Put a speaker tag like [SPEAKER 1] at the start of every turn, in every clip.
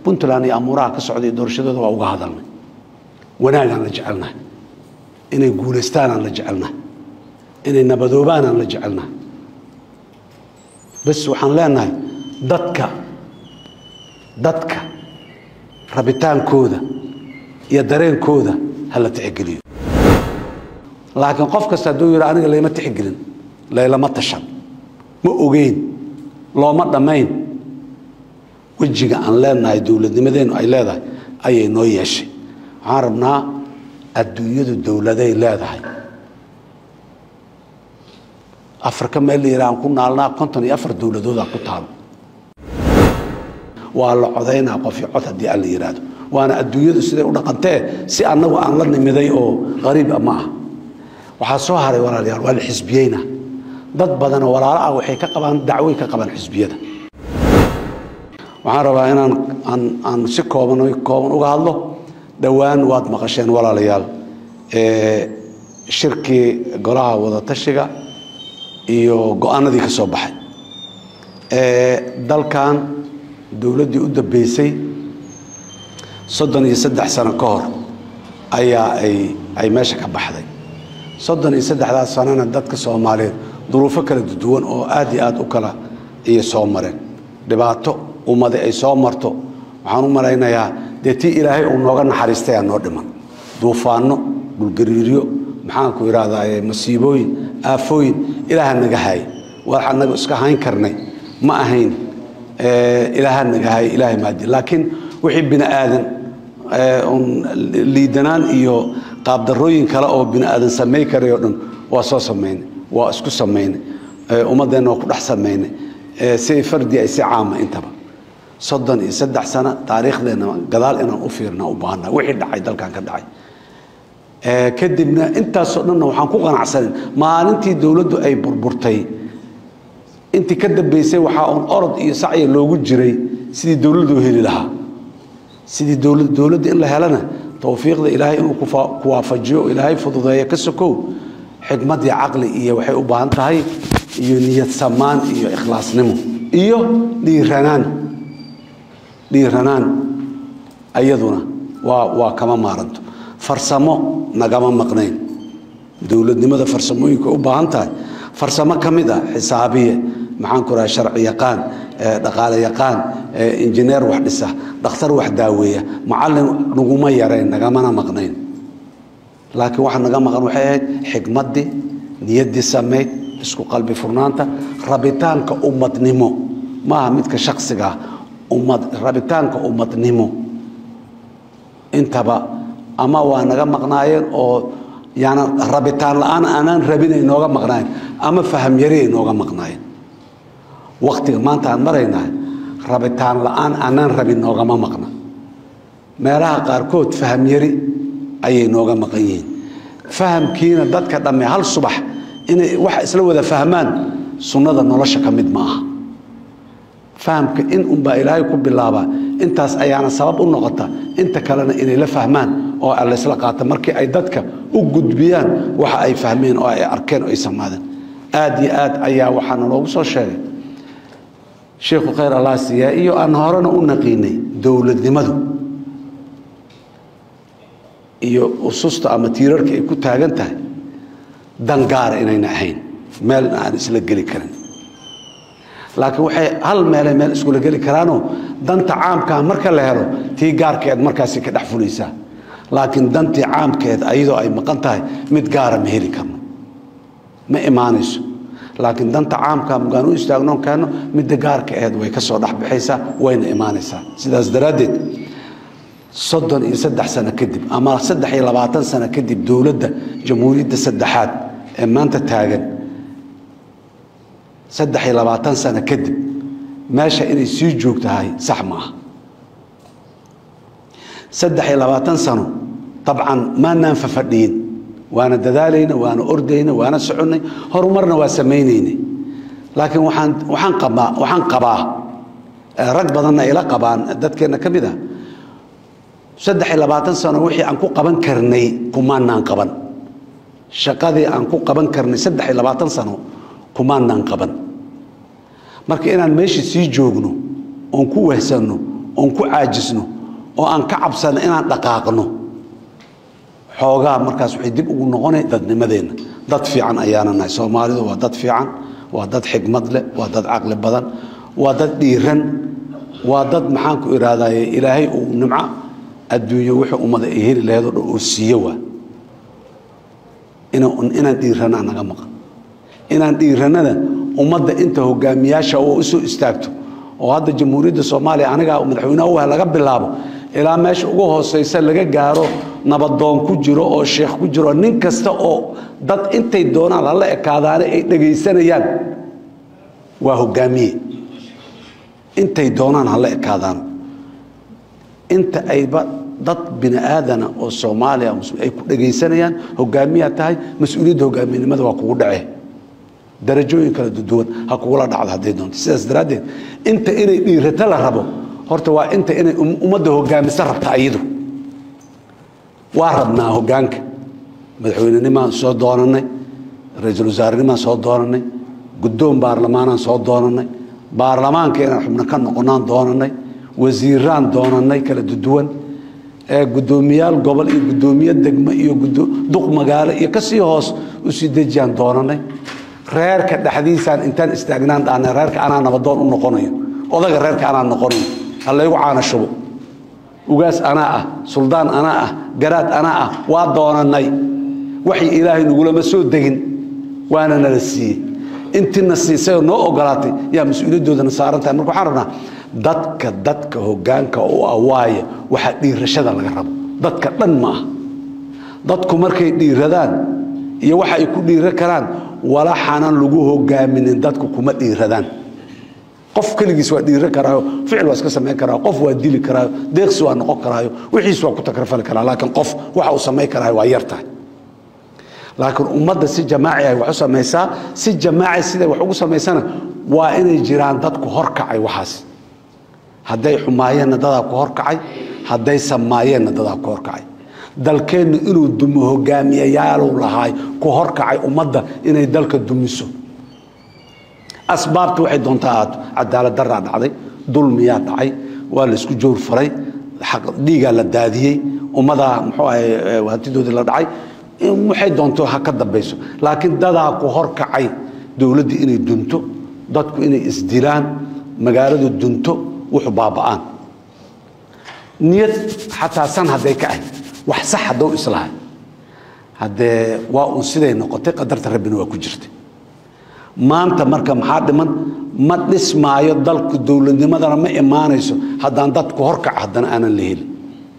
[SPEAKER 1] puntland iyo amuuraha ka socday doorashadooda waa uga hadalnay wanaagaan la jecelnahay inay guulaystaanaan la jecelnahay inay nabadoobaanaan la jecelnahay bas waxaan leenahay dadka dadka rabitaankooda iyo dareenkooda ha la tixgeliyo laakiin qof kasta hadduu yidha aniga layma tixgelin laylama tashan ma ogeyn looma dhammayn wejiga aan leenahay dowladnimadeennu ay leedahay ayay noo yeeshay waxaan rabnaa adduunyadu dowladay leedahay afrika meel la yidhaha aan ku naalnaa konton iyo afar dowladoodaa ku taalo waa la codaynaa qof iyo cod haddii aan la yidhaahdo waana adduunyadu siday u dhaqantee si annagu aan la nimiday oo qariib ah ma ah waxaa soo haray walaalayaal waa la xisbiyeyna dad badanoo walaalo ah waxay ka qabaan dacwoy ka qabaan xisbiyada waxaan rabaa inaan aan aan si kooban kooban uga hadlo dhowaan waad maqasheen walaalayaal shirkii golaha wadatashiga iyo go-aanadii ka soo baxay dalkan dowladdii u dambeysay soddon iyo saddex sano ka hor ayaa ay ay meesha ka baxday soddon iyo saddexdaas sanona dadka soomaaliyeed duruufo kala duwan oo aad iyo aad u kala iyo soo mareen dhibaato ummadi ay soo marto waxaan u malaynayaa dee tii ilaahay uu nooga naxariistayaa noo dhiman duufaano dhulgariiryo maxaanku idhahdaa masiibooyin aafooyin ilaaha naga haay wax anaga iska hayn karnay ma ahayn ilaaha naga haay ilaahay maadi laakiin wixii bini aadan liidanaan iyo qaabdarooyin kale oo bini aadan samay karay oo dhan waa soo samaynay waa isku samaynay ummaddeenna waa ku dhex samaynay si fardi ay si caama intaba soddon iyo saddex sano taariikhdeenna gadaal inaan u fiirna u baahana wixii dhacay dalkan ka dhacay kadibna intaasoo dhanna waxaan ku qanacsanin maalintii dowladdu ay burburtay intii ka dambeysay waxaa uun orod iyo sacya loogu jiray sidii dowladdu heli lahaa sidii dowlad dowladda in la helana towfiiqda ilaahay inuu ku waafajiyo ilaahay fududeeya ka sokow xikmad iyo caqli iyo waxay u baahan tahay iyo niyad samaan iyo ikhlaasnimo iyo dhiiranaan dhiiranaan ayaduna waa waa kama maaranto farsamo nagama maqnayn dowladnimada farsamooyinka u baahan tahay farsamo ka mid a xisaabiye maxaan ku raha sharci yaqaan dhaqaale yaqaan injineer wax dhisa dhakhtar wax daaweeya macallin naguma yarayn nagamana maqnayn laakiin waxa naga maqan waxay ahayd xikmaddii niyaddii samayd isku qalbi furnaanta rabitaanka ummadnimo maaha midka shaksiga ah ummad rabitaanka ummadnimo intaba ama waa naga maqnaayeen oo yaana rabitaan la-aan aanaan rabin ay nooga maqnaayeen ama faham yari ay nooga maqnaayeen waktiga maanta aan maraynahay rabitaan la-aan aanaan rabin noogama maqna meelaha qaarkood faham yari ayay nooga maqan yihiin fahamkiina dadka dhamme hal subax inay wax isla wada fahmaan sunnada nolosha ka mid ma aha fahamka in unbaa ilaahay ku bilaabaa intaas ayaana sabab u noqota inta kalena inay la fahmaan oo laysla qaata markii ay dadka u gudbiyaan waxa ay fahmeen oo ay arkeen oo ay samaadeen aad iyo aad ayaa waxaana loogu soo sheegay sheikhu khayr allah siiyaa iyo aan horena u naqiinay dowladnimadu iyo ususta ama tiirarka ay ku taagan tahay dan gaara inayna ahayn meel aan isla geli karin laakiin waxay hal meelay meel iskula geli karaanoo danta caamkaa marka la helo tii gaarkeed markaasi ka dhex fulaysaa laakiin dantii caamkeed ayadoo ay maqan tahay mid gaara ma heli karno ma imaanayso laakiin danta caamka magaan u istaagnoon kaano midda gaarka aheed way ka soo dhexbaxaysaa wayna imaanaysaa sidaas daraaddeed soddon iyo saddex sano kadib ama saddex iyo labaatan sano kadib dowladda jamhuuriyadda saddexaad ee maanta taagan saddex iyo labaatan sano kadib meesha inay sii joogtahay sax ma aha saddex iyo labaatan sano dabcan maanaan fafadhiyin waana dadaalayna waana ordayna waana soconnay horumarna waa samaynaynay laakiin waaan waaan qabaa waxaan qabaa rag badanna ila qabaan dadkeenna ka mid ah saddex iyo labaatan sano wixii aan ku qaban karnay kumaanaan qaban shaqadii aan ku qaban karnay saddex iyo labaatan sano kumaanaan qaban marka inaan meeshii sii joogno oon ku wehsanno oon ku caajisno oo aan ka cabsano inaan dhaqaaqno xoogaa markaas waxay dib ugu noqona dadnimadeenna dad fiican ayaana nahay soomaalidu waa dad fiican waa dad xigmad leh waa dad caqli badan waa dad dhiiran waa dad maxaanku ihahdaye ilaahay uu nimco adduunyo wixii ummada ay heli lahayd oo dhan oo siiyo waa inaan dhiiranaa naga maqan inaan dhiiranada ummadda inta hogaamiyaasha oo usoo istaagto oo hadda jamhuuriyadda soomaaliya anigaa madaxweynaha wah laga bilaabo ilaa meesha ugu hooseysa laga gaaro nabadoon ku jiro oo sheekh ku jiro nin kasta oo dad intay doonaan hala ekaadaane ay dhegaysanayaan waa hogaamiye intay doonaan hala ekaadaan inta ayba dad bini aadana oo soomaaliya ay ku dhegaysanayaan hogaamiyaa tahay mas-uuliyadda hogaamiyenimada waa kugu dhace darajooyin kala duwan ha kugula dhacdo hadday doonto sidaas daraaddeed inta inay dhiirato la rabo horta waa inta inay ummadda hogaamisa rabta ayadu waa rabnaa hogaanka madaxweynenimaan soo doonanay ra-iisul wasaarenimaan soo doonanay guddoon baarlamaanaan soo doonanay baarlamaanka inaan xubno ka noqonaan doonanay wasiiraan doonanay kala duwan gudoomiyaal gobol iyo gudoomiye degmo iyo duq magaalo iyo kasii hoos usii dejiyaan doonanay reerka dhexdiisaan intaan istaagnaan dhaana reerka anaa nabadoon u noqonayo odaga reerka anaa noqonayo halaygu caana shubo ugaas anaa ah suldaan anaa ah garaad anaa ah waa doonanay waxay ilaahay nagulama soo degin waana nala siiyey intiina siisayoo noo ogolaatay yaa mas-uuliyadoodana saaran tahay marka waxaan rabnaa dadka dadka hogaanka u ah waaya waxaa dhiirashada laga rabo dadka dhan ma ah dadku markay dhiiradaan iyo waxa ay ku dhiira karaan walaxanan lagu hogaaminin dadku kuma dhiiradaan qof keligiis waa dhiira karaayo ficil waa iska samayn karaayo qof waa dili karaayo deeqsi waa noqon karaayo wixiis waa ku takrafali karaa laakiin qof waxa uu samayn karaayo waa yar tahay laakiin ummadda si jamaaci ay wax u samaysaa si jamaaci siday wax ugu samaysana waa inay jiraan dadku horkacay waxaas hadday xumaayeenna dadaa ku horkacay hadday samaayeenna dadaa ku horkacay dalkeennu inuu dumo hogaamiyayaaluu lahaay ku horkacay ummadda inay dalka dumiso asbaabta waxay doontaa ahaato cadaalad daraa dhacday dulmiyaa dhacay waa laysku joor faray dhiigaa la daadiyey ummadaa muxuu ahay hantidoodii la dhacay waxay doonto ha ka dambayso laakiin dadaa ku horkacay dowladdii inay dunto dadku inay isdilaan magaaladu dunto wuxuu baaba'aan niyad xataa san hadday ka ahy wax sax haddou islahay haddee waa uun siday noqotay qadarta rabbina waa ku jirtay maanta marka maxaa dhiman ma dhismaayo dalku dowladnimadana ma imaanayso haddaan dadku horkaca haddana aanan la helin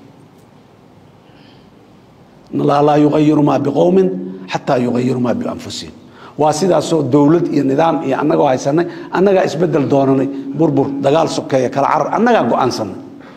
[SPEAKER 1] laa yuayiru maa biqowmin xataa yuayiru maa bianfusihim waa sidaasoo dowlad iyo nidaam iyo annagoo haysanay annagaa isbedel doonanay burbur dagaal sokeeya kala carar annagaa go-aansanay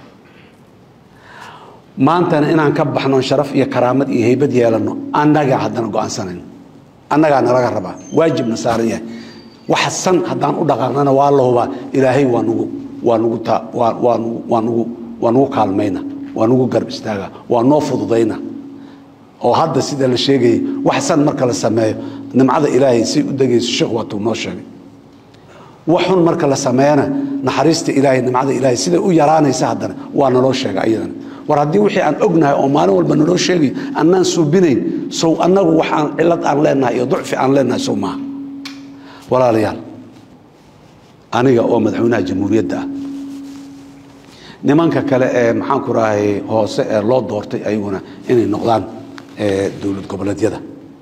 [SPEAKER 1] maantana inaan ka baxno sharaf iyo karaamad iyo heybad yeelano annagaa haddana go-aansanayno annagaa nalaga rabaa waajibna saaran yahay wax san haddaan u dhaqaaqnana waa la hubaa ilaahay waa nugu waa nugu ta waa waa nugu waa nugu waa nugu kaalmayna waa nugu garb istaaga waa noo fududayna oo hadda sida la sheegayay wax san marka la sameeyo nimcada ilaahay say u degayso sheekh waatuu noo sheegay wax xun marka la sameeyana naxariista ilaahay nimcada ilaahay siday u yaraanaysa haddana waa naloo sheega ayadana war haddii wixii aan ognahay oo maalin walba naloo sheegayo annaan suubinayn sow annagu wax aan cilad aan leenahay iyo ducfi aan leenahay sow maaha walaalayaal aniga oo madaxweynaha jamhuuriyadda ah nimanka kale ee maxaanku rahay hoose ee loo doortay ayaguna inay noqdaan dowlad goboleedyada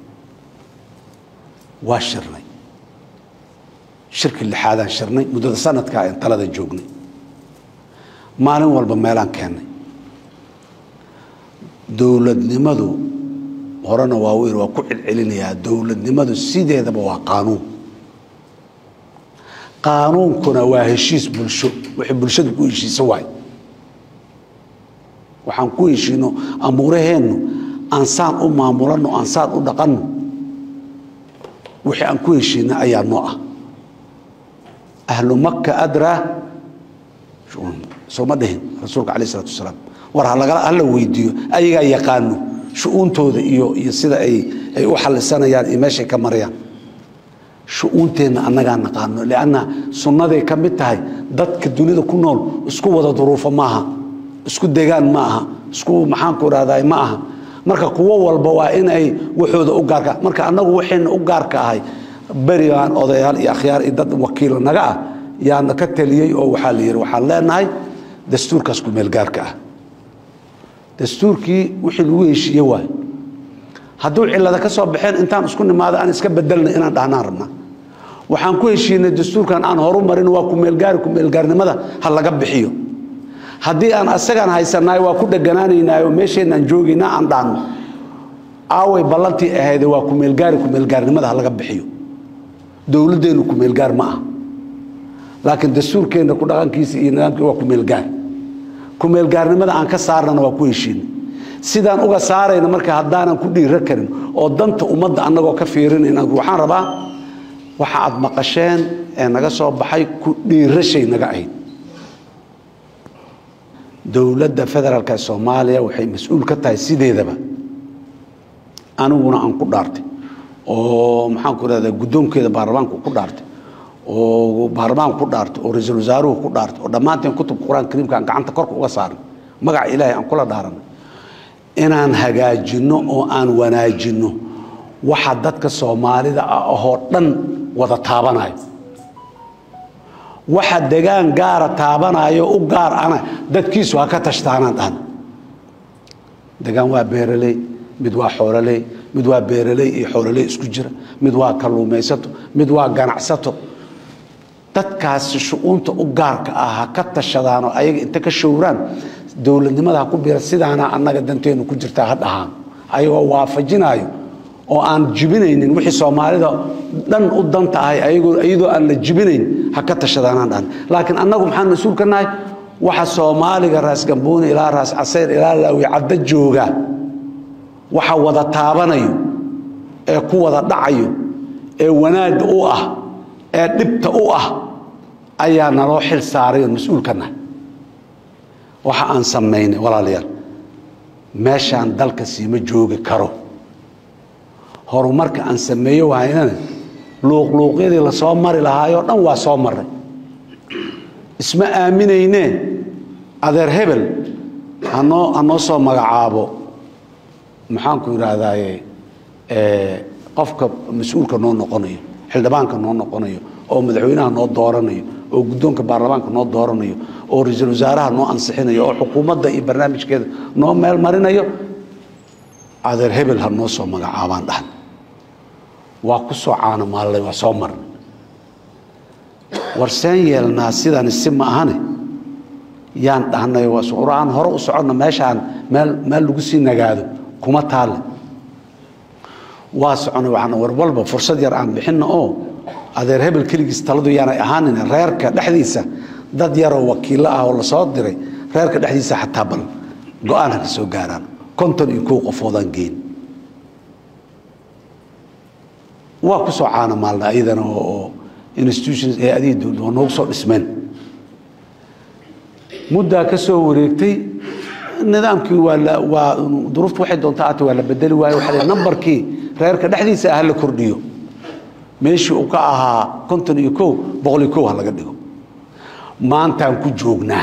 [SPEAKER 1] waa shirnay shirki lixaadaan shirnay muddada sanadkaa aan talada joognay maalin walba meelaan keennay dowladnimadu horena waa weyn waa ku celcelinayaa dowladnimadu sideedaba waa qaanuun qaanuunkuna waa heshiis bulsho wixii bulshadu ku heshiisa waay waxaan ku heshiino amuuraheennu aan saan u maamulanno aan saan u dhaqanno wixii aan ku heshiina ayaa noo ah ahlu makka adraa sooma dhihin rasuulka alayh isalatu wasalaam war halagala hala weydiiyo ayagaa yaqaano shu-uuntooda iyo iyo sida ay ay u xalisanayaan iyo meeshay ka marayaan shu-uunteenna annagaa naqaano lianna sunnaday ka mid tahay dadka dunida ku nool isku wada duruufo maaha isku degaan ma aha isku maxaanku rahday ma aha marka kuwo walba waa in ay waxooda u gaarka marka annagu waxayna u gaarka ahay berigaan odayaal iyo akhyaar iyo dad wakiila naga ah yaana ka taliyey oo waxaa la yidhi waxaan leenahay dastuurkaas ku meel gaarka ah dastuurkii wixii lagu heshiiye waay hadduu cilada ka soo baxeen intaan isku nimaado aan iska bedelna inaan dhahnaan rabna waxaan ku heshiinay dastuurkan aan horu marin waa kumeelgaari kumeelgaarnimada ha laga bixiyo haddii aan asagaan haysanaay waa ku dheganaanaynaayo meesheenaan joogaynaa aan dhahno aaway ballantii ahayde waa kumeelgaari kumeelgaarnimada ha laga bixiyo dowladdeennu kumeelgaar ma ah laakiin dastuurkeenna ku dhaqankiisa iyo nidaamkii waa kumeelgaar kumeelgaarnimada aan ka saarnana waa ku heshiinay sidaan uga saarayna marka haddaanan ku dhiiro karin oo danta ummadda annagoo ka fiirinayna waxaan rabaa waxa aad maqasheen ee naga soo baxay ku dhiirashay naga ahayd dowladda federaalka soomaaliya waxay mas-uul ka tahay sideedaba aniguna aan ku dhaartay oo maxaanku rahda guddoonkeeda baarlamaanku ku dhaartay oo baarlamaanku ku dhaartay oo ra-iisul wasaaruhu ku dhaartay oo dhammaanteen kutubka qur-aanka kariimka aan gacanta korka uga saarnay magaca ilaahay aan kula dhaaranay inaan hagaajinno oo aan wanaajinno waxa dadka soomaalida ah ahoo dhan wada taabanayo waxa degaan gaara taabanayo u gaar ana dadkiisu ha ka tashtaanaan dhahna degaan waa beeraley mid waa xoololey mid waa beeraley iyo xoololey isku jira mid waa kalluumaysato mid waa ganacsato dadkaasi shu-uunta u gaarka ah ha ka tashadaan oo ayaga inta ka showraan dowladnimada ha ku biira sidaana annaga danteenu ku jirtaa ha dhahaan ayagoo waafajinayo oo aan jibinaynin wixii soomaalida dhan u danta ahay iyadoo aan la jibinayn ha ka tashadaanaan dhahan laakiin annagu maxaan mas-uul ka nahay waxa soomaaliga raas gambooni ilaa raas casayr ilaa laawi caddo jooga waxa wada taabanayo ee ku wada dhacayo ee wanaagga u ah ee dhibta u ah ayaa naloo xil saaray oon mas-uul ka nahay waxa aan samaynay walaalayaal meeshaan dalka siima joogi karo horumarka aan sameeyo wahaynana luuqluuqyadii lasoo mari lahaayoo dhan waa soo maray isma aaminaynee adeer hebel hanoo hanoo soo magacaabo maxaanku idhaahdaaye qofka mas-uulka noo noqonayo xildhibaanka noo noqonayo oo madaxweynaha noo dooranayo oo guddoonka baarlamaanka noo dooranayo oo ra-iisul wasaaraha noo ansixinayo oo xukuumadda iyo barnaamijkeeda noo meel marinayo adeer hebel ha noo soo magacaabaan dhahan waa ku soo caanomaallay waa soo marnay warseen yeelnaa sidani si ma ahane yaan dhahnay aan hore u soconna meeshaan meel meel lagu sii nagaado kuma taalle waa soconay waxaan war walba fursad yar aan bixinno oo adeer hebel keligiis taladu yaanay ahaanin reerka dhexdiisa dad yaroo wakiillo ah oo lasoo diray reerka dhexdiisa xataa bal go-aan ha ka soo gaaraan konton iyo kow qofoodaan geyn waa ku soo caana maalna ayadana oo institutions ee adii dowlad waa noogu soo dhismeen muddaa ka soo wareegtay nidaamkii waa la waa duruuftu waxay doontaa aata waa la bedeli waayo waxaa la nambarkii reerka dhexdiisa ah la kordhiyo meeshii uu ka ahaa konton iyo kow boqol iyo kow ha laga dhigo maantaan ku joognaa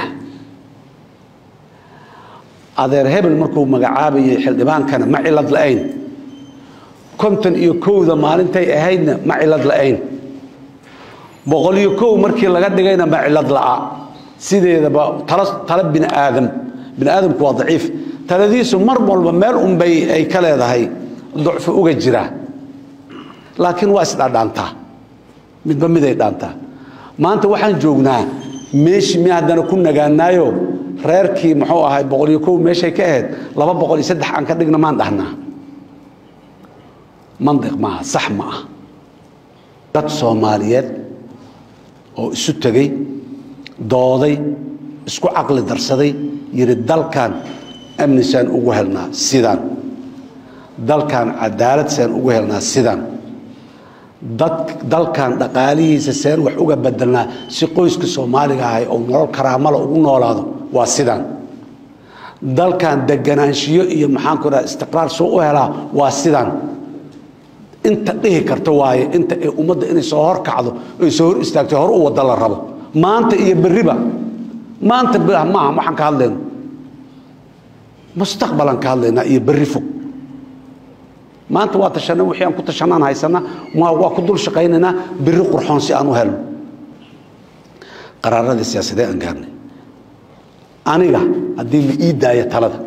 [SPEAKER 1] adeer hebel markuu magacaabayay xildhibaankana ma cilad la-ayn konton iyo kowda maalintay ahaydna ma cilad la-ayn boqol iyo kow markii laga dhigayna ma cilad la'a sideedaba tala tala bini aadam bini aadamku waa daciif taladiisu mar walba meel unbay ay ka leedahay ducfi uga jira laakiin waa isdhaadhaantaa midba miday dhaantaa maanta waxaan joognaa meeshii mi haddana ku nagaanaayo reerkii muxuu ahay boqol iyo kow meeshay ka ahayd laba boqol iyo saddex aan ka dhigna maan dhahnaa mandiq maaha sax ma ah dad soomaaliyeed oo isu tegey dooday isku caqli darsaday yidhi dalkan amni saan ugu helnaa sidaan dalkan cadaalad saan ugu helnaa sidaan dad dalkan dhaqaalihiisa seen wax uga bedelnaa si qoyska soomaaliga ahay oo nolol karaamala ugu noolaado waa sidaan dalkan deganaanshiyo iyo maxaanku dhaha istiqraar soo u helaa waa sidaan inta dhihi karta waaye inta ay ummadda inay soo hor kacdo ay soo hor istaagto hor u wada la rabo maanta iyo berriba maanta maaha waxaan ka hadlayno mustaqbalaan ka hadlaynaa iyo berri fog maanta waa tashanay wixii aan ku tashanaan haysanaa waa ku dul shaqaynaynaa berri qurxoon si aan u helno qaraaradii siyaasadee aan gaarnay aniga haddii la ii daayo talada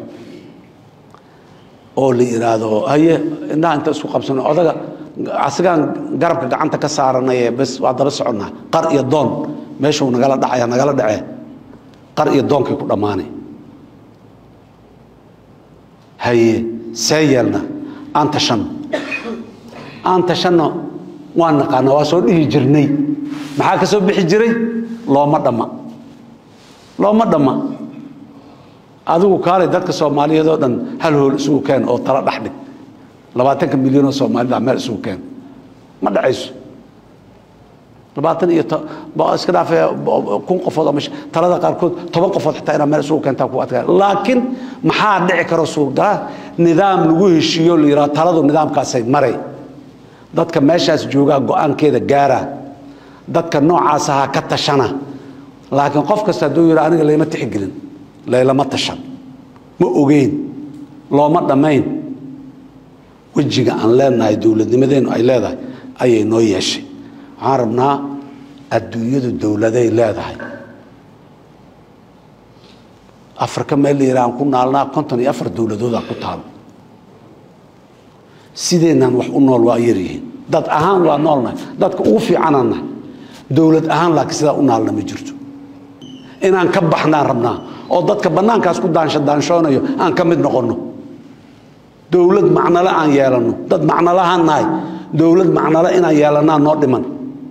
[SPEAKER 1] oo la yidhaahdo haye indhaha inta isku qabsano odaga asigaan garabka gacanta ka saaranaye bes waa daba soconnaa qar iyo doon meeshuu nagala dhacaya nagala dhacee qar iyo doonkay ku dhammaanay haye see yeelna aan tashanno aan tashanno waan naqaana waa soo dhihi jirnay maxaa ka soo bixi jiray looma dhamma looma dhamma adigu kaalay dadka soomaaliyeed oo dhan hal hool isugu keen oo tala dhex dhig labaatanka milyan oo soomaalida meel isugu keen ma dhacayso labaatan iyo iska dhaafe kun qofood ama talada qaarkood toban qofood xitaa inaa meel isugu keentaa ku adkaa laakiin maxaa dhici karo suurgala nidaam lagu heshiiyo la yidhaha taladu nidaamkaasay maray dadka meeshaas joogaa go-aankeeda gaara dadka noocaas ahaa ka tashana laakiin qof kasta hadduu yidha aniga layma tixgelin laylama tashan ma ogeyn looma dhammayn wejiga aan leenahay dowladnimadeennu ay leedahay ayay noo yeeshay waxaan rabnaa adduunyadu dowladay leedahay afrika meel la yidhaha aan ku naalnaa konton iyo afar dowladoodaan ku taalo sideennaan wax u nool waa yaryihiin dad ahaan waa noolnahay dadka ugu fiicanaan nahay dowlad ahaan laakiin sidaa u naalna ma jirto inaan ka baxnaan rabnaa oo dadka bannaankaas ku daansho daanshoonayo aan ka mid noqonno dowlad macnole aan yeelanno dad macnolahaan nahay dowlad macnole inaan yeelannaa noo dhiman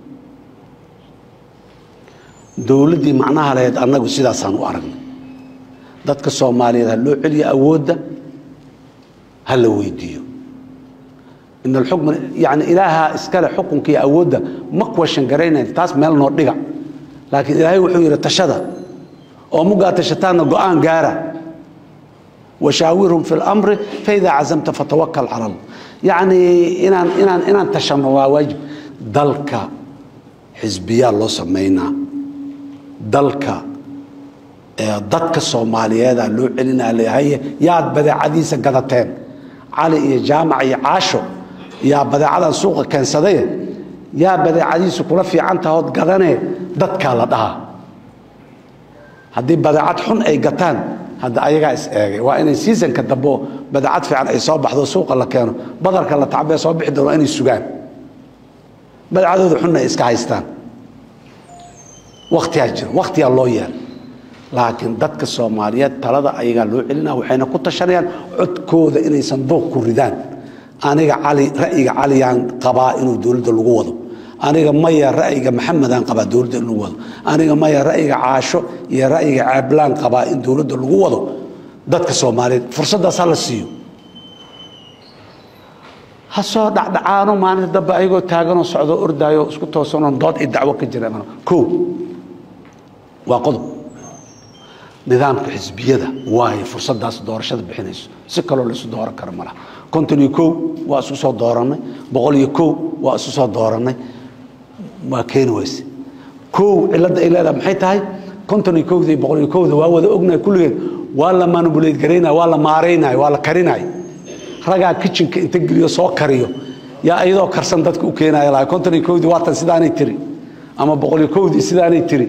[SPEAKER 1] dowladdii macnaha lahayd annagu sidaasaan u aragnay dadka soomaaliyeed ha loo celiyo awoodda ha la weydiiyo in alxukma yani ilaaha iskale xukunka iyo awoodda ma question garaynayn taas meel noo dhiga laakiin ilaahay wuxuu yidhi tashada oo mugaa tashataanna go-aan gaara washaawirhum fi lamri faidaa cazamta fatawakal cala allah yacni inaan inaan inaan tashanno waa waajib dalka xisbiyaa loo samaynaa dalka dadka soomaaliyeeda loo celinaa leeyahay yaad badeecadiisa gadateen cali iyo jaamac iyo caasho yaa badeecadan suuqa keensadaye yaa badeecadiisu kula fiican tahood gadanee dadkaa la dhahaa haddii badeecad xun ay gataan hadda ayagaa is eegay waa inay seasonka dambo badeecad fiican ay soo baxdo suuqa la keeno badarka la tacbee soo bixi doon waa inay sugaan badeecadooda xunna ay iska haystaan waktiyaa jira waktiyaa loo yeelay laakiin dadka soomaaliyeed talada ayagaa loo celina waxayna ku tashanayaan codkooda inay sanduuq ku ridaan aniga cali ra'yiga caliyaan qabaa inuu dowladda lagu wado aniga maya ra'yiga maxamedaan qabaa dowladda in lagu wado aniga maya ra'yiga caasho iyo ra'yiga caablaan qabaa in dowladda lagu wado dadka soomaaliyeed fursaddaas ha la siiyo ha soo dhacdhacaano maalinta dambe ayagoo taaganoo socdoo ordaayo isku toosanoo dood iyo dacwo ka jira ko waa qodob nidaamka xisbiyada waayo fursaddaas doorashada bixinayso si kaloo la isu dooran karo malaha konton iyo kow waa isu soo doorannay boqol iyo kow waa isu soo doorannay waa keeni weyse kow cilladda ay leedahay maxay tahay konton iyo kowda iyo boqol iyo kowda waa wada ognahay kulligeed waa la manubuleyd garaynaya waa la maaraynaya waa la karinaya ragaa kitchenka inta geliyo soo kariyo yaa iyadoo karsan dadka u keenaya laha konton iyo kowdii waatan sidaanay tiri ama boqol iyo kowdii sidaanay tiri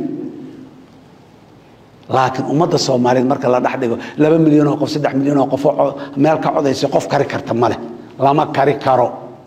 [SPEAKER 1] laakiin ummadda soomaaliyeed marka la dhex dhigo laba milyan oo qof saddex milyan oo qof oo meel ka codaysa qof kari karta male lama kari karo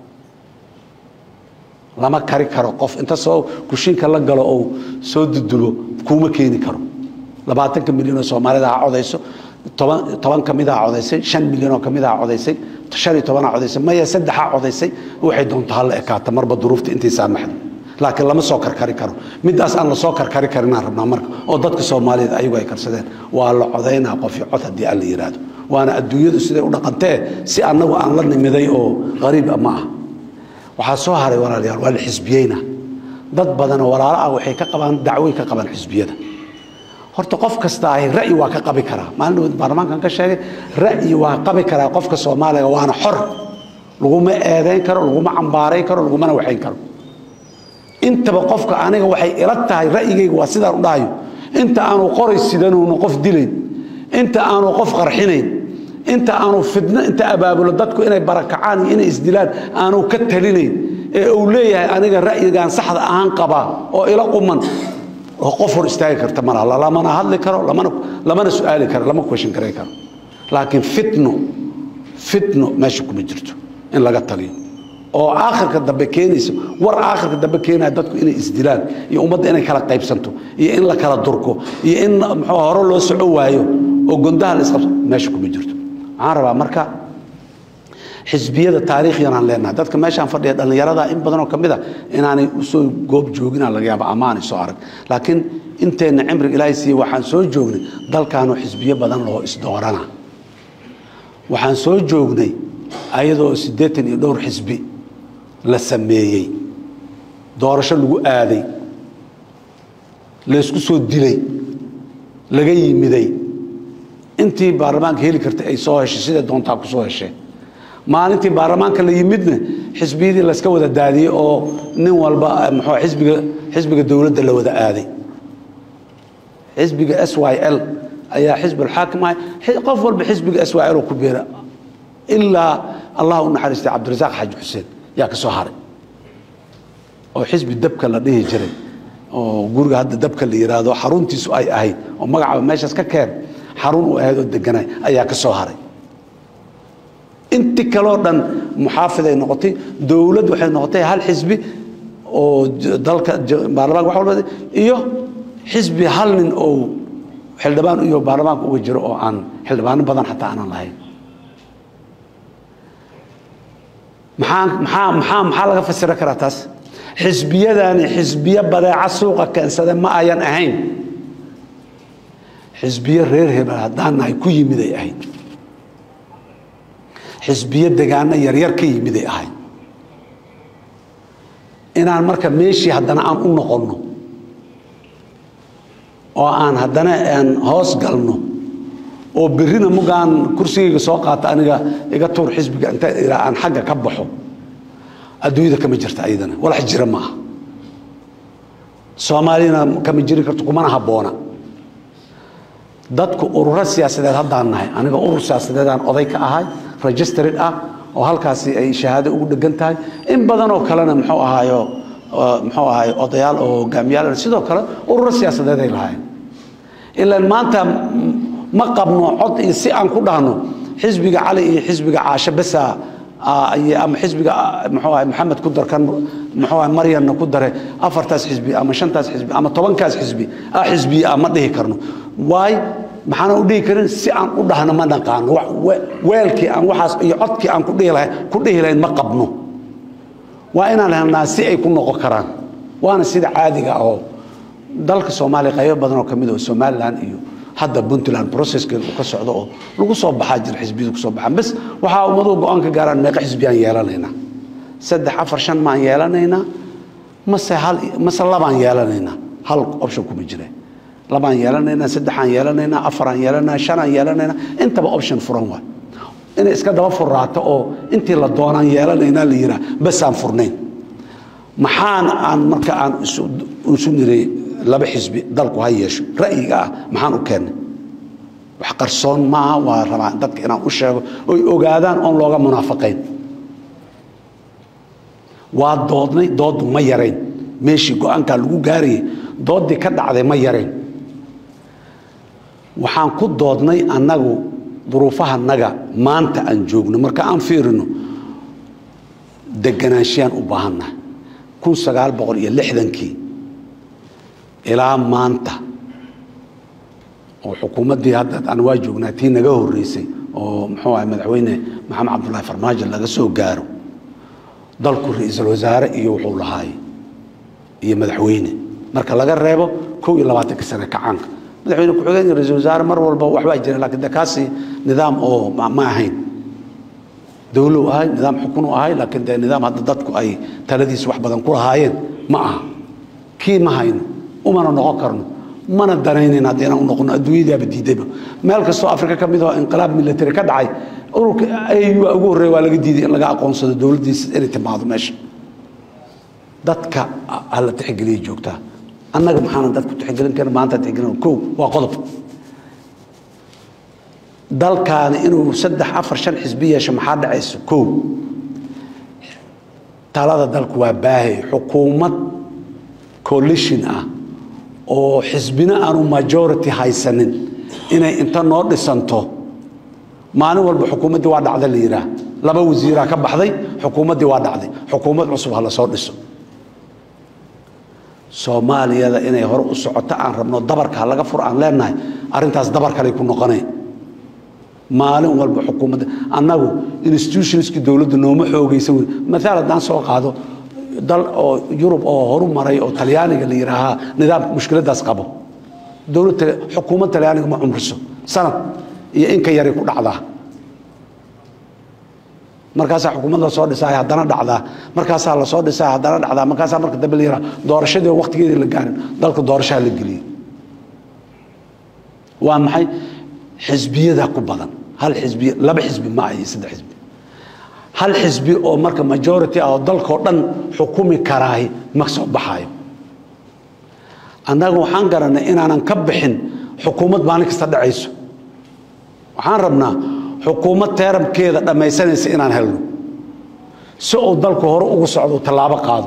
[SPEAKER 1] lama kari karo qof inta soo kushiinka la galo ou soo dudulo kuuma keeni karo labaatanka milyan oo soomaalida ha codayso toban toban ka mid a codaysay shan milyan oo ka mid a codaysay shan iyo tobanaa codaysay maya saddexaa codaysay waxay doonto hala ekaata marba duruufta intay saamaxdo laakiin lama soo karkari karo midaas aan la soo karkari karinaan rabnaa marka oo dadka soomaaliyeed ayagu ay karsadeen waa la codaynaa qofyo cod haddii aan la yidhaahdo waana adduunyadu siday u dhaqantee si annagu aan la nimiday oo qariiba ma ah waxaa soo haray walaalayaal waa la xisbiyeyna dad badanoo walaalo ah waxay ka qabaan dacwoy ka qabaan xisbiyada horta qof kasta ahi ra'yi waa ka qabi karaa maalin dhawood baarlamaankan ka sheegay ra'yi waa qabi karaa qofka soomaaliga waana xor laguma eedayn karo laguma cambaarayn karo lagumana waxayn karo intaba qofka aniga waxay ila tahay ra'yigayga waa sidaan u dhahayo inta aanu qoray sidanuuna qof dilayn inta aanu qof qarxinayn inta aanu fidno inta abaabulo dadku inay barakacaan iyo inay isdilaan aanu ka talinayn ee uu leeyahay aniga ra'yigaan saxda ahaan qabaa oo ila quman oo qof hor istaagi karta malaha lamana hadli karo lamana lamana su'aali karo lama question garay karo laakiin fitno fitno meesha kuma jirto in laga taliyo oo aakhirka dambe keenaysa war aakhirka dambe keenaya dadku inay isdilaan iyo ummadda inay kala qaybsanto iyo in la kala durko iyo in muxuu hore loo soco waayo oo gondaha la isqabso meesha kuma jirto waxaan rabaa marka xisbiyada taariikhyan aan leenahay dadka meeshaan fadhiya dhallinyarada in badanoo ka mid a inaanay usoo goob joogina laga yaaba amaanay soo arag laakiin inteenna cimriga ilaahay siiye waxaan soo joognay dalkaanoo xisbiyo badan loo isdoorana waxaan soo joognay ayadoo siddeetan iyo dhowr xisbi la sameeyey doorasho lagu aaday laysku soo dilay laga yimiday intii baarlamaanka heli kartay ay soo heshay siday doontaa ku soo hesheen maalintii baarlamaanka la yimidna xisbiyadii layska wada daadiyey oo nin walba muxuu xisbiga xisbiga dowladda la wada aaday xisbiga s y l ayaa xisbulxaakim ahay qof walba xisbiga s y l oo ku beera ilaa allah u naxariistay cabdirasaaq xaaji xuseen yaa ka soo haray oo xisbi dabka la dhihi jiray oo guriga hadda dabka la yidhaahdo xaruntiisu ay ahayd oo magacaba meeshaas ka keen xarun u ahayd oo deganay ayaa ka soo haray inti kaloo dhan muxaafiday noqotay dowlad waxay noqotay hal xisbi oo dalka baarlamaanka wax walba iyo xisbi hal nin oo xildhibaan iyo baarlamaanka uga jiro oo aan xildhibaano badan xataa aanan lahayn maxaa maxaa maxaa maxaa laga fasira karaa taas xisbiyadaani xisbiyo badeeca suuqa keensada ma ayan ahayn xisbiyo reer hebel haddaan nahay ku yimiday ahayd xisbiyo degaano yaryar ka yimiday ahayd inaan marka meeshii haddana aan u noqonno oo aan haddana aan hoos galno oo berrina mugaan kursigayga soo qaata aniga iga tuur xisbiga inta ilaa aan xagga ka baxo adduunyada kama jirta ayadana walax jira maaha soomaaliyana kama jiri karto kumana habboona dadku ururo siyaasadeed haddaan nahay aniga urur siyaasadeedaan oday ka ahay registered ah oo halkaasi ay shahaado ugu dhegan tahay in badanoo kalena muxuu ahaayo muxuu ahaay odayaal oo hogaamiyaal sidoo kale ururo siyaasadeed ay lahayn ilaan maanta ma qabno cod iyo si aan ku dhahno xisbiga cali iyo xisbiga caasho besa ama xisbiga muxuu ahay maxamed ku darkan muxuu ahay maryanna ku dare afartaas xisbi ama shantaas xisbi ama tobankaas xisbi ah xisbiya ah ma dhihi karno waay maxaana u dhihi karin si aan u dhahno ma naqaano weelkii aan waxaas iyo codkii aan ku dhihi lahayn ku dhihi lahayn ma qabno waa inaan helnaa si ay ku noqon karaan waana sida caadiga oo dalka soomaaliya qaybo badan oo ka mid oo somalilan iyo hadda puntland processkeeda uu ka socdo oo lagu soo baxaa jira xisbiyadu kusoo baxaan bas waxaa ummaduhu go-aan ka gaaraan meeqa xisbiyaan yeelanaynaa saddex afar shan maan yeelanaynaa mase hal mase labaan yeelanaynaa hal option kuma jira labaan yeelanaynaa saddexaan yeelanaynaa afaraan yeelanaynaa shanaan yeelanaynaa intaba option furan waay inay iska daba furraato oo intii la doonaan yeelanaynaa la yiraa basaan furnayn maxaan aan marka aan isu niray laba xisbi dalku ha yeesho ra'yiga ah maxaan u keennay wax qarsoon maaha waa rabaa dadka inaan u sheego oy ogaadaan oon looga munaafaqayn waa doodnay dooddu ma yarayn meeshii go-aankaa lagu gaarayay dooddii ka dhacday ma yarayn waxaan ku doodnay annagu duruufahanaga maanta aan joogno marka aan fiirino deganaanshyaan u baahannahay kun sagaal boqol iyo lixdankii ilaa maanta oo xukuumaddii hadda aan waa joognaa tii naga horreysay oo muxuu ahay madaxweyne maxamed cabdullaahi farmaajo laga soo gaaro dalku ra-iisul wasaare iyo wuxuu lahaay iyo madaxweyne marka laga reebo kow iyo labaatanka sane kacaanka madaxweyne ku-xigeen iyo ra-iisul wasaare mar walba waxbaa jira lakiin de kaasi nidaam oo ma ahayn dowlow ahay nidaam xukun u ahay laakiin dee nidaam hadda dadku ay taladiisa wax badan ku lahaayeen ma aha kii ma hayno umana noqon karno mana danaynayn hadda inaan u noqono adduunyadaaba diidayba meel kastoo afrika ka mid oo inqilaab military ka dhacay ururka au ugu horreeya waa laga diiday in laga aqoonsado dowladdiisa inay timaado meesha dadka hala tixgeliya joogtaa annaga maxaana dadku tixgelin karin maanta tixgelin kow waa qodob dalkaani inuu saddex afar shan xisbi yeesho maxaa dhacaysa kow talada dalku waa baahay xukuumad coalition ah oo xisbina aanu majority haysanin inay inta noo dhisanto maalin walba xukuumaddii waa dhacda la yidhaah laba wasiiraa ka baxday xukuumaddii waa dhacday xukuumad cusub ha la soo dhiso soomaaliyada inay hore u socoto aan rabno dabarka ha laga fur aan leenahay arrintaas dabar kaley ku noqonay maalin walba xukuumadda annagu institutionskii dowladda nooma xoogaysan wey maaal haddaan soo qaado dal oo yurub oo horu maray oo talyaaniga la yidhaahaa nidaamka mushkiladaas qabo dowlad xukuumad talyaaniga ma cumriso sanad iyo inka yaray ku dhacdaa markaasaa xukuumad lasoo dhisaay haddana dhacdaa markaasaa lasoo dhisaay haddana dhacdaa markaasaa marka dambe la yidhaha doorashadii oo waqtigeedii la gaarin dalka doorashaha la geliyey waa maxay xisbiyada ku badan hal xisbi laba xisbi ma iyo saddex xisbi hal xisbi oo marka majority ah oo dalkao dhan xukumi karaahi ma soo baxaayo annaga waxaan garanay inaanan ka bixin xukuumad maalin kasta dhacayso waxaan rabnaa xukuumad teeramkeeda dhammaysanaysa inaan helno si uu dalku hore ugu socdo tallaabo qaado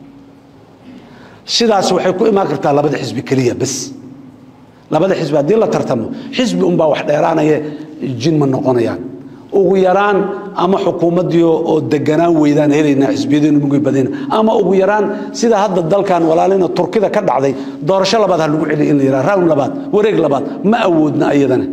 [SPEAKER 1] sidaas waxay ku imaan kartaa labada xisbi keliya bas labada xisbi haddii la tartamo xisbi unbaa wax dheeraanaya jin ma noqonayaan ugu yaraan ama xukuumaddii oo deganaan weydaan helaynaa xisbiyadeenu mugay badayna ama ugu yaraan sida hadda dalkan walaalina turkida ka dhacday doorasho labaad ha lagu celiya in la yidhaha rawn labaad wareeg labaad ma awoodna iyadana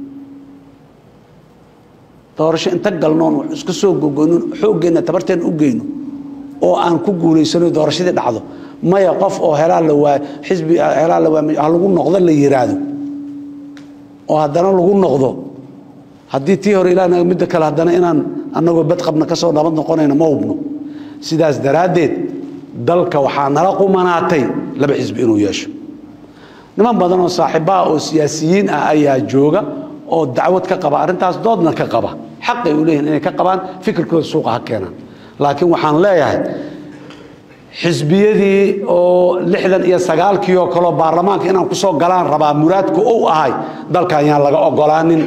[SPEAKER 1] doorasho inta galnoon wax iska soo gogoyno xooggeenna tabarteen u geyno oo aan ku guulaysano doorashadii dhacdo maya qof oo helaa la waa xisbi helaa la waa ha lagu noqdo la yiraahdo oo haddana lagu noqdo haddii tii hore ilaa midda kale haddana inaan annagoo badqabna ka soo nabad noqonayna ma hubno sidaas daraaddeed dalka waxaa nala qumanaatay laba xisbi inuu yeesho niman badan oo saaxiibaha oo siyaasiyiin ah ayaa jooga oo dacwad ka qaba arrintaas doodna ka qaba xaqay u leeyihin inay ka qabaan fikirkooda suuqa ha keenaan laakiin waxaan leeyahay xisbiyadii oo lixdan iyo sagaalkii oo kaleo baarlamaanka inaan ku soo galaan rabaa muraadku uu ahay dalkan yaan laga ogolaanin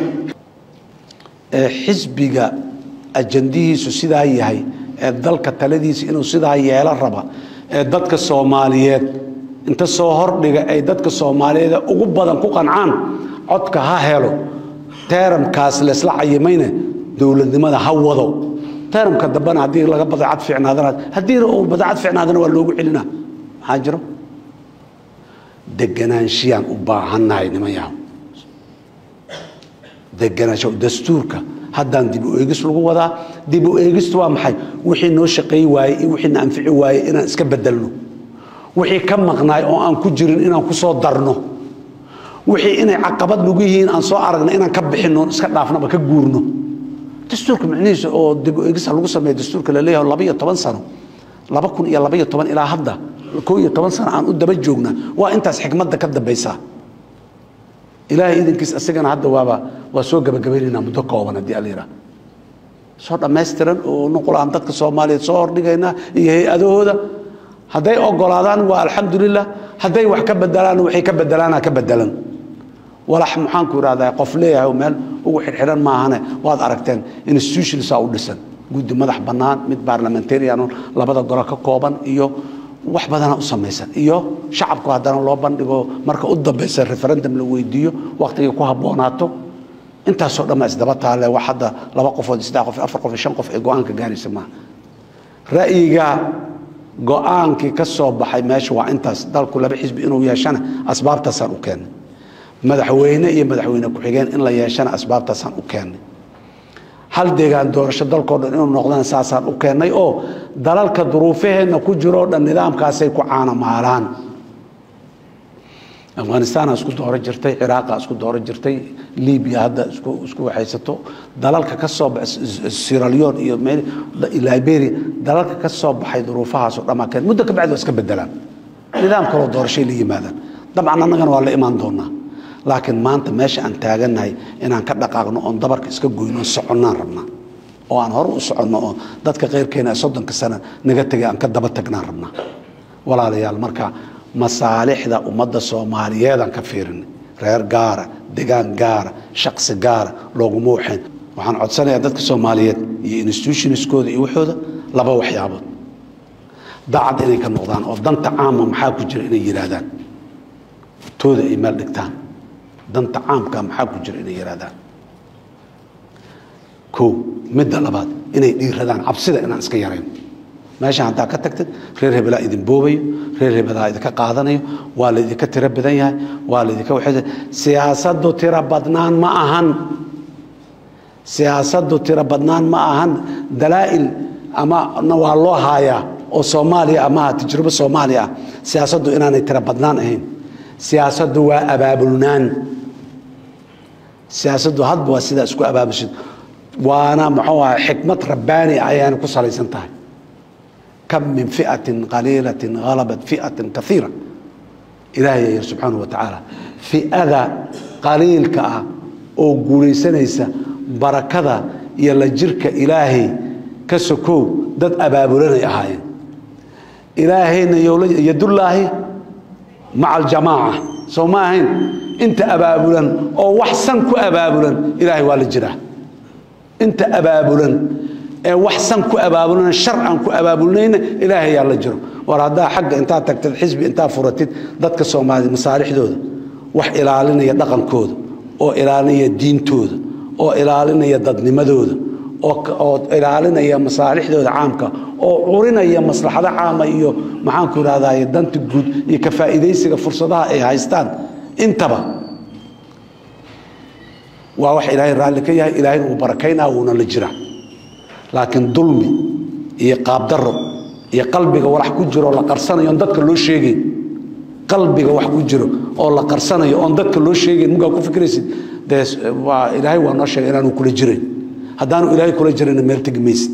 [SPEAKER 1] xisbiga ajandihiisu sidaa yahay ee dalka taladiisa inuu sidaa yeelo raba ee dadka soomaaliyeed inta soo hordhiga ay dadka soomaaliyeed ugu badan ku qancaan codka ha helo teeramkaas laysla cayimayna dowladnimada ha wado teeramka dambena haddii laga badacad fiicnaadana haddiina uu badacad fiicnaadana waa loogu celinaa maxaa jiro deganaanshiyan u baahannahay nimanyaha deganaansho dastuurka haddaan dib u eegis lagu wadaa dib u eegistu waa maxay wixii noo shaqeey waayey iyo wixii na anfici waayey inaan iska bedelno wixii ka maqnaay oo aan ku jirin inaan ku soo darno wixii inay caqabad nagu yihiin aan soo aragna inaan ka bixinno iska dhaafnaba ka guurno dastuurka micnihiisa oo dib u eegis lagu sameeyo dastuurka la leeyahay laba iyo toban sano laba kun iyo laba iyo toban ilaa hadda koo iyo toban sano aan u daba joogna waa intaas xikmadda ka dambaysaa ilaahay idankiis asagana hadda waaba waa soo gabagabaynaynaa muddo kooban haddii ala yidhaha soo dhammaystiran oo nuqul aan dadka soomaaliyeed soo hordhigaynaa iyo hay-adahooda hadday ogolaadaan waa alxamdulilah hadday wax ka bedelaan waxay ka bedelaana ka bedelan walax maxaanku idhahdaa qof leeyahay oo meel ugu xirxiran maahane waad aragteen institutionsaa u dhisan guddi madax bannaan mid barlamentarian labada golo ka kooban iyo wax badana u samaysan iyo shacabku haddana loo bandhigo marka u dambaysa referendum la weydiiyo wakhtigay ku habboonaato intaasoo dhan baa isdaba taale wax hadda laba qofood saddex qof afar qof iyo shan qof ee go-aanka gaaraysa maaha ra'yiga go-aankii ka soo baxay meesha waa intaas dalku laba xisbi inuu yeeshana asbaabtaasaan u keennay madaxweyne iyo madaxweyne ku-xigeen in la yeeshana asbaabtaasaan u keennay hal deegaan doorasho dalkao dhan inuu noqdana saasaan u keennay oo dalalka duruufaheenna ku jiroo dhan nidaamkaasay ku caanamaalaan afghanistaana isku dooro jirtay ciraaqa isku dooro jirtay libiya hadda isku waxaysato dalalka ka soo baxay siralion iyo liberia dalalka ka soo baxay duruufahaasoo dhammaa keen muddo ka bacdi waa iska bedelaan nidaam kaloo doorashay la yimaadaan dabcan annagana waa la imaan doonaa laakiin maanta meesha aan taagannahay inaan ka dhaqaaqno oon dabarka iska goyno soconnaan rabnaa oo aan hore u soconno oo dadka keyrkeena ee soddonka sano naga tegay aan ka daba tagnaan rabnaa walaalayaal marka masaalixda ummadda soomaaliyeedaan ka fiirinay reer gaara degaan gaara shaqsi gaara looguma waxayn waxaan codsanayaa dadka soomaaliyeed iyo institutionskooda iyo waxooda laba waxyaabood daacad inay ka noqdaan oo danta caama maxaa ku jira inay yidhaahdaan tooda ay meel dhigtaan danta caamka maxaa ku jira inay yidhaahdaan ko midda labaad inay dhiiradaan cabsida inaan iska yarayn meeshaan haddaa ka tagtid reer hebelaa idin boobayo reer hebelaa idinka qaadanayo waa laydinka tiro badan yahay waa laydinka waxay siyaasaddu tiro badnaan ma ahan siyaasaddu tiro badnaan ma ahan dalaa'il ama waa loo haayaa oo soomaaliya amaha tajrubo soomaaliya ah siyaasaddu inaanay tiro badnaan ahayn siyaasaddu waa abaabulnaan siyaasaddu hadba waa sidaa isku abaabulshid waana muxuu aha xikmad rabbaani ah ayaana ku salaysan tahay kam min fi'atin qaliilatin halabat fi'atin kaiira ilaahay yir subxaanahu wa tacaala fi'ada qaliilka ah oo guulaysanaysa barakada iyo la jirka ilaahay ka sokow dad abaabulanay ahaayeen ilaahayna yadullaahi maca aljamaaca soo ma ahayn inta abaabulan oo wax san ku abaabulan ilaahay waa la jiraa inta abaabulan ee wax san ku abaabulan shar aan ku abaabulnayna ilaahay yaa la jiro war haddaa xagga intaad tagtid xisbi intaad furatid dadka soomaaliyed masaalixdooda wax ilaalinaya dhaqankooda oo ilaalinaya diintooda oo ilaalinaya dadnimadooda oo ilaalinaya masaalixdooda caamka oo curinaya maslaxado caama iyo maxaanku irahdaye danta guud iyo ka faa'iidaysiga fursadaha ay haystaan intaba waa wax ilaahay raalli ka yahay ilaahayna uu barakaynaa wuuna la jiraa laakiin dulmi iyo qaabdaro iyo qalbiga walax ku jiro oo la qarsanayo oon dadka loo sheegayn qalbiga wax ku jiro oo la qarsanayo oon dadka loo sheegayn markaa ku fikraysid dee waa ilaahay waa noo sheegay inaanu kula jirayn haddaanu ilaahay kula jirayna meel tegi maysid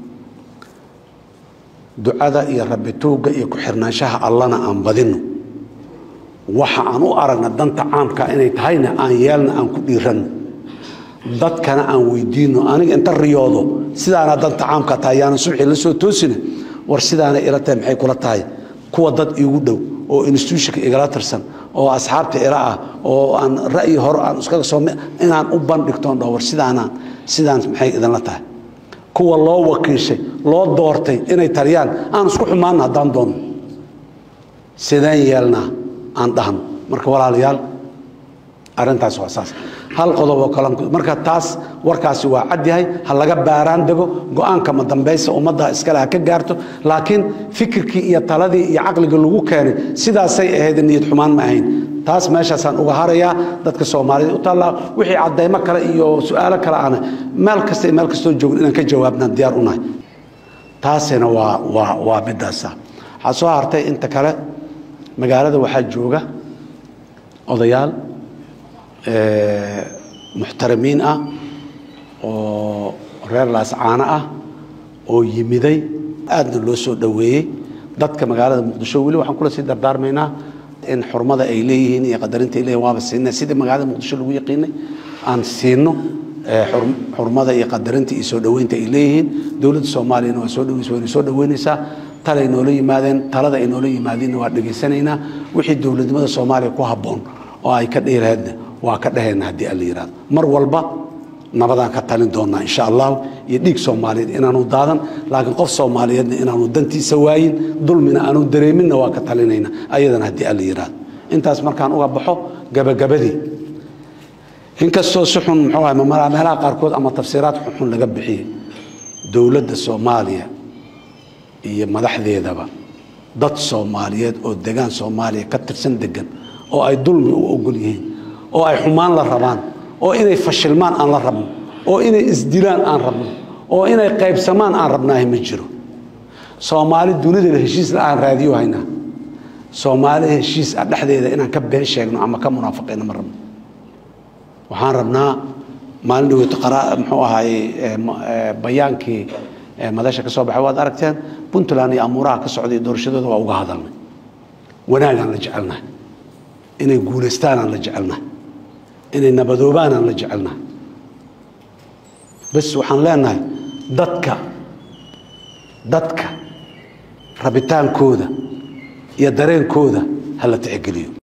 [SPEAKER 1] ducada iyo rabituugga iyo ku-xirnaanshaha allana aan badinno waxa aan u aragna danta caamka inay tahayna aan yeelna aan ku dhiiranno dadkana aan weydiinno aniga inta riyoodo sidaana danta caamka tahay yaanan subxii la soo toosina war sidaana ila tahay maxay kula tahay kuwa dad iigu dhow oo institutionka igala tirsan oo asxaabta ila ah oo aan ra'yi hore aan iskaga soo inaan u bandhigtoon dhaho war sidaanaan sidaan maxay idinla tahay kuwa loo wakiishay loo doortay inay taliyaan aan isku xumaanna haddaan doonno sideen yeelnaa aan dhahno marka walaalayaal arrintaas waa saas hal qodob oo kale marka taas warkaasi waa cad yahay ha laga baaraan dego go-aanka ma dambaysa ummadda iskale ha ka gaarto laakiin fikirkii iyo taladii iyo caqliga lagu keenay sidaasay ahayd niyad xumaan ma ahayn taas meeshaasaan uga harayaa dadka soomaalida u taallaa wixii caddaymo kale iyo su-aalo kale ana meel kasta iyo meel kastoo joogin inaan ka jawaabnaan diyaar u nahay taasina waa waa waa midaasa waxaa soo hartay inta kale magaalada waxaa jooga odayaal muxtaramiin ah oo reer laascaano ah oo yimiday aadna loo soo dhoweeyey dadka magaalada muqdisho weli waxaan kula sii dardaarmaynaa in xurmada ay leeyihiin iyo qadarinta ay leeyihin waaba siinay sidii magaalada muqdisho lagu yaqiinay aan siino xurmada iyo qadarinta iyo soo dhoweynta ay leeyihiin dowladda soomaaliyana waa soo dhaweysa wayna soo dhoweynaysaa talay noola yimaadeen talada ay noola yimaadeenna waa dhegaysanaynaa wixii dowladnimada soomaaliya ku habboon oo ay ka dheeraadna waa ka dhahayna haddii alla yihahdo mar walba nabadaan ka talin doonaa insha allahu iyo dhiig soomaaliyeed inaanu daadan laakiin qof soomaaliyeedna inaanu dantiisa waayin dulmina aanu dareeminna waa ka talinayna ayadana haddii alla yihahdo intaas markaan uga baxo gabagabadii inkastoo si xun muxuu ahay meelaha qaarkood ama tafsiiraad xunxun laga bixiyey dowladda soomaaliya iyo madaxdeedaba dad soomaaliyeed oo degaan soomaaliya ka tirsan degan oo ay dulmi u ogol yihiin oo ay xumaan la rabaan oo inay fashilmaan aan la rabno oo inay isdilaan aan rabno oo inay qaybsamaan aan rabnaahi ma jiro soomaali dunidana heshiis la-aan raadiyo haynaa soomaali heshiis ah dhexdeeda inaan ka been sheegno ama ka munaafiqayno ma rabno waxaan rabnaa maalin dhaweyto muxuu ahaayey bayaankii madasha ka soo baxay waad aragteen puntland iyo amuuraha ka socday doorashadooda waa uga hadalnay wanaagaan la jecelnahay inay guulaystaanaan la jecelnahay inay nabadoobaanaan la jecelnahay bes waxaan leenahay dadka dadka rabitaankooda iyo dareenkooda ha la tixgeliyo